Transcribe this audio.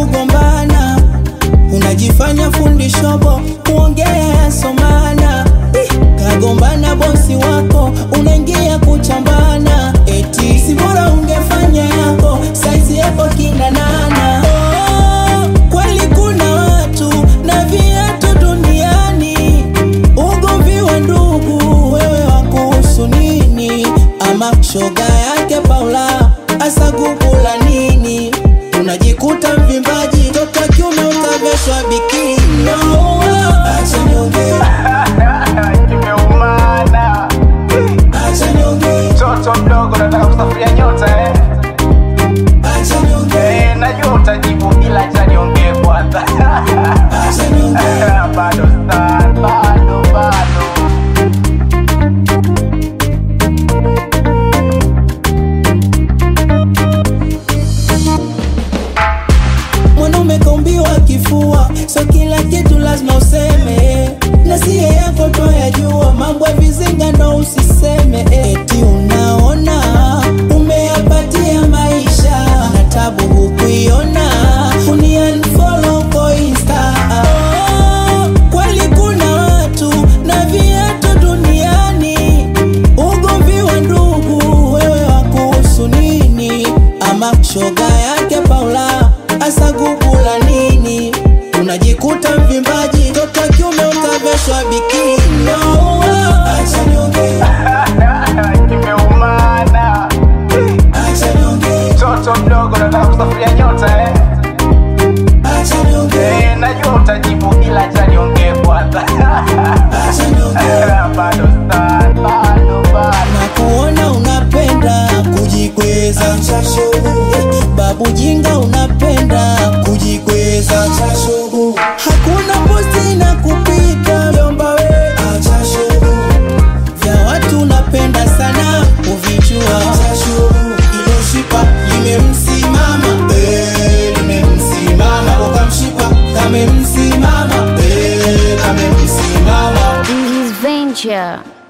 kugombana unajifanya fundi shobo kuongea yasomana Ih, kagombana bosi wako unaingia kuchambana eti si bora ungefanya yako saizi yako kinanana oh, kweli kuna watu na viatu duniani ugomvi wa ndugu wewe wakuhusu nini ama shoga yake paula asagugula nini unajikuta mvimbaji toka kiume utaveshwa bikini no, acha niongee Nimeumana acha niongee mtoto mdogo, nataka kusafiria nyota eh. acha niongee Eh, najua utajibu ila acha niongee kwanza. acha niongee bado sana, bado bado. mwanaume kaumbiwa kifua so kila kitu lazima useme na siye yako toyajua mambo ya vizinga ndo usiseme eti unaona umeyapatia maisha na tabu hukuiona unianfollow kwa insta oh, kweli kuna watu na viatu duniani ugomvi wa ndugu wewe wakuhusu nini ama shoga yake paula asagugula nini unajikuta mvimbaji toka kiume utaveshwa bikini no, acha niongee Nimeumana acha niongee mtoto mdogo, nataka kusafiria nyota eh. acha niongee Eh, najua utajibu ila acha niongee kwanza. acha niongee bado sana, bado bado. na kuona unapenda kujikweza Eh, babu jinga unapenda kujikweza hakuna posti na kupita vyomba we vya watu unapenda sana kuvichua ilo shipa limemsimama eh, limemsimama ukamshipa kamemsimama eh, kamemsimama This is Venture.